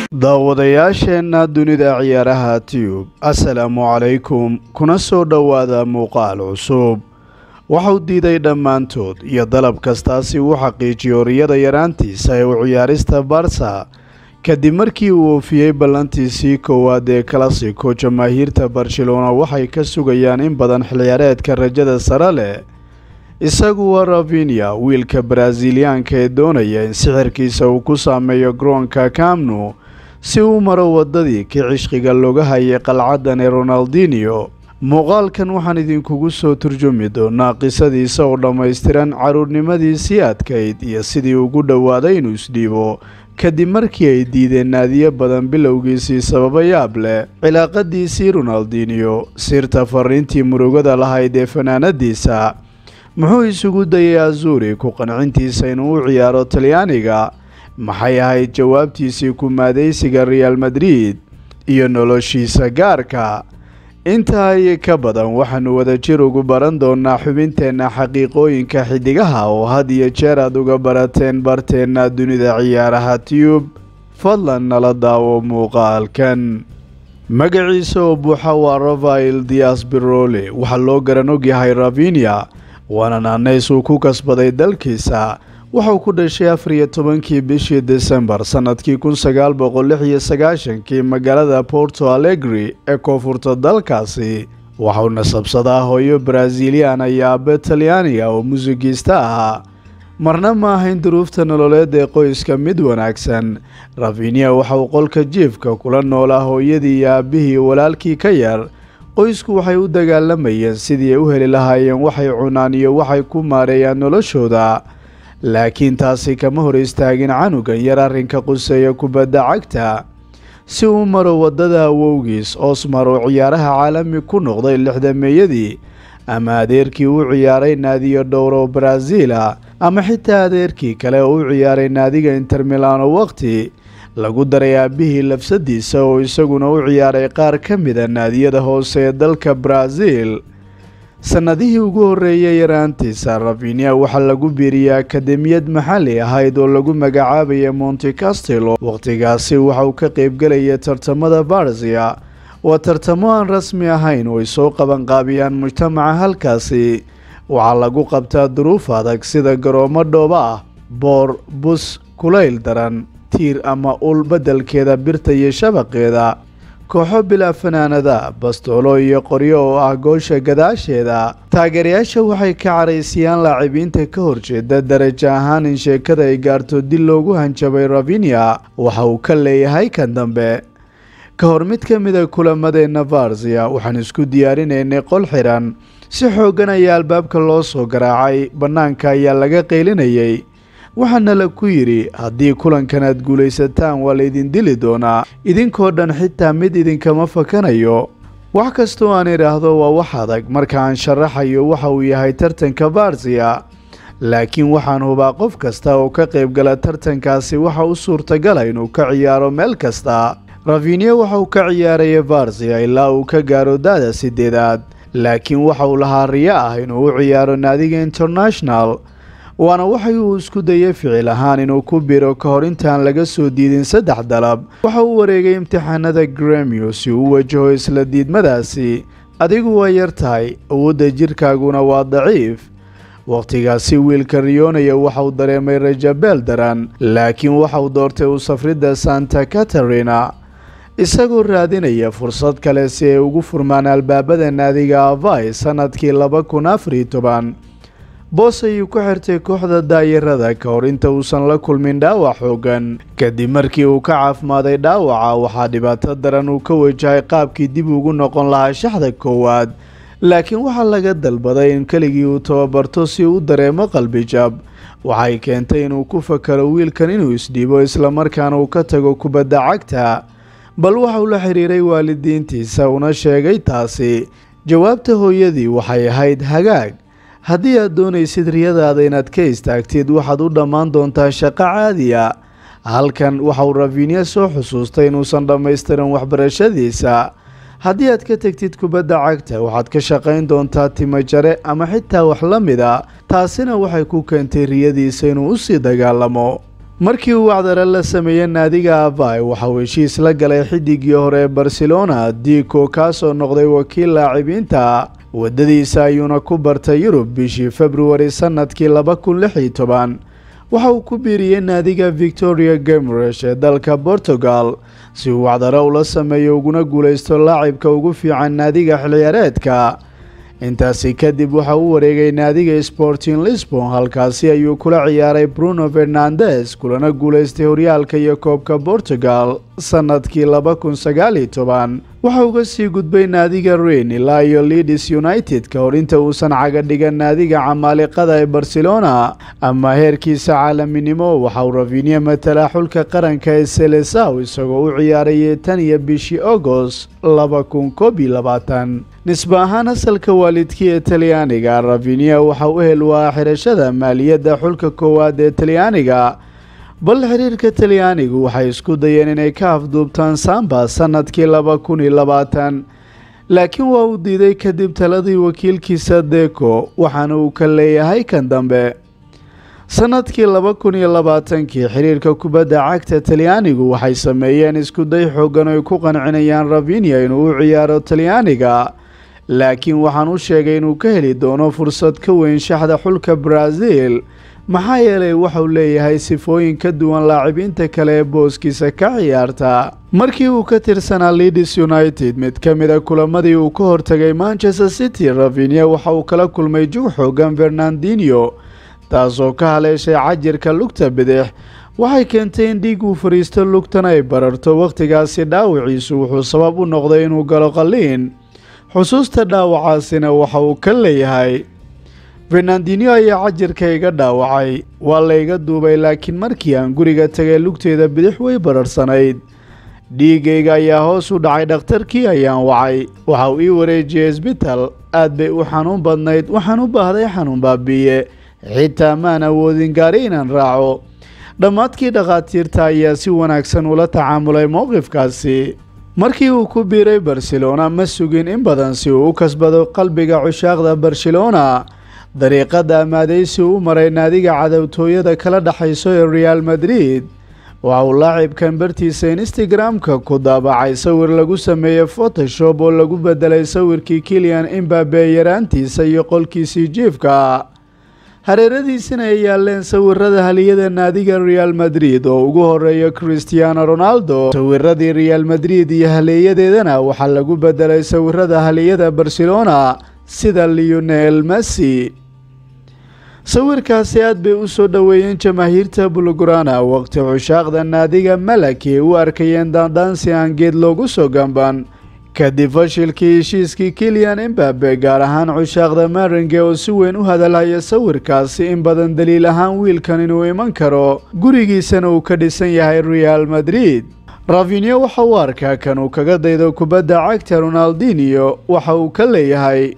daawadayaasheenna dunida ciyaaraha tiyub assalaamu calaykum kuna soo dhowaada muuqaal cusub waxau diiday dhammaantood iyo dalab kastaasi uu xaqiijiyo riyada yaraantiisa ee u ciyaarista barsa kadib markii uu oofiyey ballantiisii koowaad ee kalasiko jamaahiirta barcelona waxay ka sugayaan in badan xilciyaareedka rajada sare leh isagu waa ravinia wiilka baraasiiliyaanka ee doonaya in sixirkiisa uu ku saameeyo garoonka kamnu si uu maro waddadii kii cishqiga looga hayay qalcadan ee ronaldinio muuqaalkan waxaan idinkugu soo turjumi doonaa qisadiisa oo dhammaystiran caruurnimadiisii adkayd iyo sidii ugu dhowaaday inuu isdhiibo kadib markii ay diideen naadiyo badan bilowgiisii sababa yaab leh cilaaqadiisii ronaldinio sirta fariintii murugada lahayd ee fanaanadiisa muxuu isugu dayay azuri ku qancintiisa inuu u ciyaaro talyaaniga maxay ahayd jawaabtiisii ku-maadaysiga real madrid iyo noloshiisa gaarka intaa iyo ka badan waxaanu wadajir ugu baran doonaa xubinteenna xaqiiqooyinka xidigaha oo had iyo jeer aad uga barateen barteenna dunida ciyaaraha tiyub fadlan nala daawo muuqaalkan magaciisa oo buuxa waa rafael dias birole waxaa loo garan ogyahay ravinia waana naanays uu ku kasbaday dalkiisa waxau ku dhashay afar iyo tobankii bishii desembar sannadkii kun sagaal boqol lix iyo sagaashankii magaalada porto alegri ee koonfurta dalkaasi waxau nasabsadaa hooyo baraasiiliyan iyo aabe talyaaniga oo muusigiista ahaa marna ma ahayn duruufta nololeed ee qoyska mid wanaagsan ravinia waxauu qolka jiifka kula noolaa hooyadii iyo aabihii walaalkii ka yar qoysku waxay u dagaalamayeen sidii ay u heli lahaayeen waxay cunaan iyo waxay ku maareeyaan noloshooda laakiin taasi kama hor istaagin canugan yar arrinka quseeya kubadda cagta si uu maro waddada awowgiis osmar oo ciyaaraha caalami ku noqday lixdameeyadii ama adeerkii u ciyaaray naadiyo dhowro baraaziila ama xitaa adeerkii kale oo u ciyaaray naadiga intermilano waqti lagu daray aabihii lafsadiisa oo isaguna u ciyaaray qaar ka mida naadiyada hoose ee dalka baraaziil sannadihii ugu horreeyay yaraantiisa ravinia waxaa lagu biiriyey akademiyad maxalli ahayd oo lagu magacaabaya monte castelo wakhtigaasi waxauu ka qaybgelaya tartamada barzia waa tartamo aan rasmi ahayn oo ay soo qabanqaabiyaan mujtamaca halkaasi waxaa lagu qabtaa duruuf adag sida garoomo dhooba ah boor bus kulayl daran tiir ama ul beddelkeeda birta iyo shabaqeeda kooxo bilaa fanaanada bastoolo iyo qoryo oo ah goosha gadaasheeda taageerayaasha waxay ka caraysiyaan laacibiinta ka horjeeda darajo ahaan in sheekada ay gaarto dil loogu hanjabay ravinia waxa uu ka leeyahay kan dambe ka hor mid ka mida kulamadeenna varzia waxaan isku diyaarinaynay qol xiran si xooggan ayaa albaabka loo soo garaacay bannaanka ayaa laga qaylinayay waxaana la ku yidhi haddii kulankan aad guulaysataan waa laydin dili doonaa idinkoo dhan xitaa mid idinkama fakanayo wax kastoo aan idhaahdo waa wax adag marka aan sharaxayo waxa uu yahay tartanka barzia laakiin waxaan hubaa qof kasta oo ka qaybgala tartankaasi waxa u suurtagala inuu ka ciyaaro meel kasta ravinia waxa uu ka ciyaaraya barzia ilaa uu ka gaaro da-da sideedaad laakiin waxa uu lahaa riyo ah inuu u ciyaaro naadiga international waana waxay uu isku dayay ficil ahaan inuu ku biro ka hor intaan laga soo diidin saddex dalab waxa uu wareegay imtixaanada gremio si uu wajaho isla diidmadaasi adigu waa yar tahay awoodda jirkaaguna waa daciif wakhtigaasi wiilka riyonaya waxauu dareemay rajabeel daran laakiin waxauu doortay u safridda santa katarina isagoo raadinaya fursad kale si ay ugu furmaan albaabada naadiga avai sannadkii laba kun afariyo toban boos ayuu ku xirtay kooxda daayarada ka hor inta uusan la kulmin dhaawac xoogan kadib markii uu ka caafimaaday dhaawaca waxaa dhibaato daran uu ka wajahay qaabkii dib ugu noqon lahaa shaxda koowaad laakiin waxaa laga dalbaday in keligii uu tababarto si uu dareemo qalbijab waxay keentay inuu ku fakaro wiilkan inuu isdhiibo islamarkaana uu ka tago kubadda cagta bal waxauu la xiriiray waalidiintiisa una sheegay taasi jawaabta hooyadii waxay ahayd hagaag haddii aad doonaysid riyadaada inaad ka istaagtid waxaad u dhammaan doontaa shaqo caadiya halkan waxauu ravinia soo xusuustay inuusan dhammaystirin waxbarashadiisa haddii aad ka tegtid kubadda cagta waxaad ka shaqayn doontaa timajare ama xitaa wax la mid a taasina waxay ku keentay riyadiisa inuu usii dagaalamo markii uu wacdare la sameeyey naadiga avai waxauu heshiis la galay xidigii hore ee barcelona dico kaasoo noqday wakiil laacibiinta waddadiisa ayuuna ku bartay yurub bishii februari sanadkii laba kun lix iyo toban waxa uu ku biiriyey naadiga victoria gameresh ee dalka portugal si uu wacdare ula sameeyo uguna guulaysto laacibka ugu fiican naadiga xilciyaareedka intaasi kadib waxa uu wareegay naadiga sporting lisbon halkaasi ayuu kula ciyaaray bruno fernandes kulana guulaystay horyaalka iyo koobka portugal sanadkii laba kun sagaal iyo toban waxa uga sii gudbay naadiga rein ilaa iyo leadis united ka hor inta uusan caga dhigan naadiga camaaliqada ee barcelona ama heerkiisa caalaminimo waxa uu ravinia matalaa xulka qaranka ee selesaw isagoo u ciyaarayay tan iyo bishii agost laba kun koob iyo labaatan nisba ahaan asalka waalidkii ee talyaaniga ravinia waxa u hel waa xirashada maaliyadda xulka koowaad ee talyaaniga bal xiriirka talyaanigu waxay isku dayeen inay ka afduubtaan samba sanadkii laba kun iyo labaatan laakiin waa uu diiday kadib taladii wakiilkiisa deco waxaana uu ka leeyahay kan dambe sanadkii laba kun iyo labaatankii xiriirka kubadda cagta talyaanigu waxay sameeyeen iskuday xoogan ay ku qancinayaan ravinia inuu u ciyaaro talyaaniga laakiin waxaan u sheegay inuu ka heli doono fursad ka weyn shaxda xulka brazil maxaa yeelay waxauu leeyahay sifooyin ka duwan laacibiinta kale ee booskiisa ka ciyaarta markii uu ka tirsanaa leadis united mid ka mid a kulamadii uu ka hortagay manchester city ravinia waxa uu kala kulmay jug xoogan fernandinho taasoo ka haleeshay cajirka lugta bidix waxay keentay in dhiig uu fariisto lugtan ay bararto wakhtigaasi dhaawiciisu wuxuu sabab u noqday inuu galo qalliin xusuusta dhaawacaasina waxa uu ka leeyahay fernandinho ayaa cajirka iga dhaawacay waa layga duubay laakiin markii aan guriga tagay lugteeda bidix way bararsanayd dhiigayga ayaa hoos u dhacay dhakhtarkii ayaan wacay waxa uu ii wareejiyey isbital aad bay u xanuun badnayd waxaan u baahday xanuun baabiiye xitaa maan awoodin gaari inaan raaco dhammaadkii dhakhaatiirta ayaa si wanaagsan ula tacaamulay mowqifkaasi markii uu ku biiray barcelona ma sugin in badan si uu u kasbado qalbiga cushaaqda barcelona dariiqada amaadaysi u maray naadiga cadowtooyada kala dhexayso ee real madrid waxa uu laacibkan bartiisa instagram-ka ku daabacay sawir lagu sameeyey photoshop oo lagu bedelay sawirkii kilian imbabe yaraantiisa iyo qolkiisii jiifka hareeradiisina ay yaaleen sawirada haliyada naadiga real madrid oo ugu horeeya christiano ronaldo sawiradii real madrid iyo haleeyadeedana waxaa lagu bedelay sawirada haliyada barcelona sida leonel messi sawirkaasi aad bay u soo dhoweeyeen jamaahiirta bulgurana waqti cushaaqda naadiga malaki u arkayeen daandaansi aan geed loogu soo gamban kadib fashilkii heshiiskii kilian imbabe gaar ahaan cushaaqda maringe oo si weyn u hadalhaya sawirkaasi in badan daliil ahaan wiilkan inuu iman karo gurigiisana uu ka dhisan yahay real madrid ravinio waxa uu arkaa kan uu kaga daydo kubadda cagta ronaldinio waxa uu ka leeyahay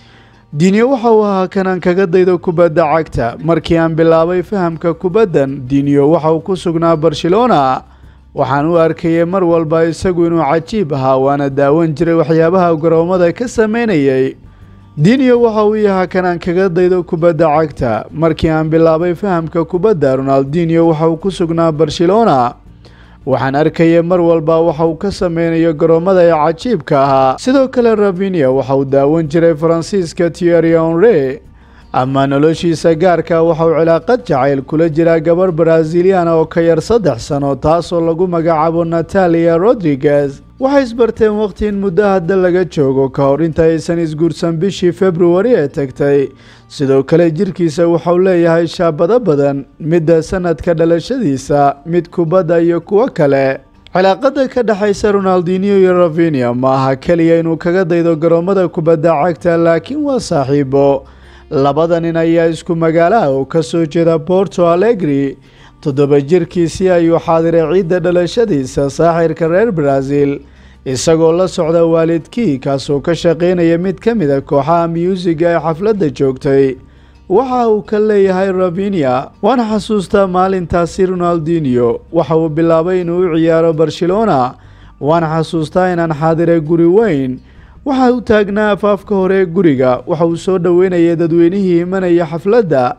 dinyo waxa uu ahaa kanaan kaga daydo kubadda cagta markii aan bilaabay fahamka kubaddan dinyo waxa uu ku sugnaa barcelona waxaan u arkayay mar walba isagu inuu cajiib ahaa waana daawan jiray waxyaabaha garoomada ka sameynayay dinyo waxa uu yahaa kanaan kaga daydo kubadda cagta markii aan bilaabay fahamka kubadda ronaldinio waxa uu ku sugnaa barcelona waxaan arkayay mar walba waxa uu ka sameynayo garoomada ee cajiibka ahaa sidoo kale ravinia waxa uu daawan jiray faransiiska tieri honre ama noloshiisa gaarka waxa uu cilaaqad jacayl kula jiraa gabar braziliana oo ka yar saddex sano taasoo lagu magacaabo natalia rodriguez waxay isbarteen waqti in muddo hadda laga joogo ka hor inta aysan isguursan bishii februari ee tagtay sidoo kale jirkiisa waxauu leeyahay shaabado badan midda sanadka dhalashadiisa mid kubadda iyo kuwo kale cilaaqada ka dhexaysa ronaldinio iyo ravinia ma aha keliya inuu kaga daydo garoomada kubadda cagta laakiin waa saaxiibo labada nin ayaa isku magaalaha oo ka soo jeeda porto alegri toddoba jirkiisii ayuu xaadiray ciidda dhalashadiisa saaxirka reer brazil isagoo la socda waalidkii kaasoo ka shaqaynaya mid ka mid a kooxaha myuusiga ee xafladda joogtay waxa uu ka leeyahay ravinia waan xasuustaa maalintaasi ronaldinio waxa uu bilaabay inuu u ciyaaro barcelona waan xasuustaa inaan xaadiray guri weyn waxa uu taagnaa afaafka hore ee guriga waxa uu soo dhoweynayay dadweynihii imanaya xafladda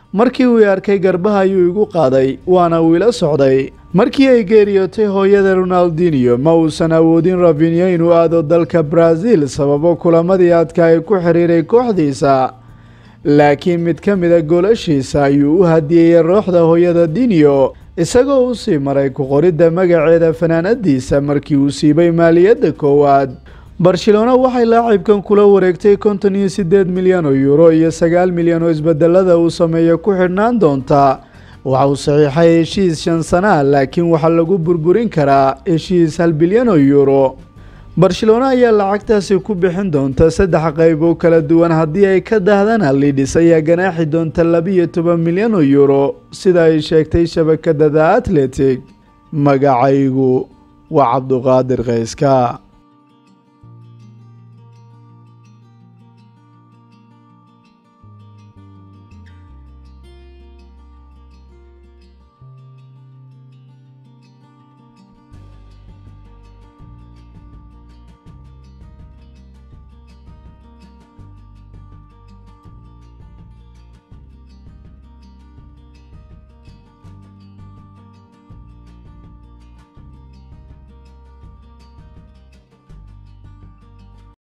markii uu arkay garbaha ayuu igu qaaday waana uu ila socday markii ay geeriyootay hooyada ronaldinio ma uusan awoodin rafinyo inuu aado dalka brazil sababo kulamadii adka ay ku xiriiray kooxdiisa laakiin mid ka mida goolashiisa ayuu u hadiyeeyey rooxda hooyada dinio isagoo u sii maray ku-qoridda magaceeda fanaanadiisa markii uu siibay maaliyadda koowaad barcelona waxay laacibkan kula wareegtay konton iyo siddeed milyan oo yuuro iyo sagaal milyan oo isbedelada uu sameeyo ku xidhnaan doonta waxa uu saxiixay heshiis shan sana laakiin waxaa lagu burburin karaa heshiis hal bilyan oo yuuro barcelona ayaa lacagtaasi ku bixin doonta saddex qayb oo kala duwan haddii ay ka dahdana lidhis ayaa ganaaxi doonta labiyo toban milyan oo yuuro sida ay sheegtay shabakada the atletic magacaygu waa cabduqaadir kayska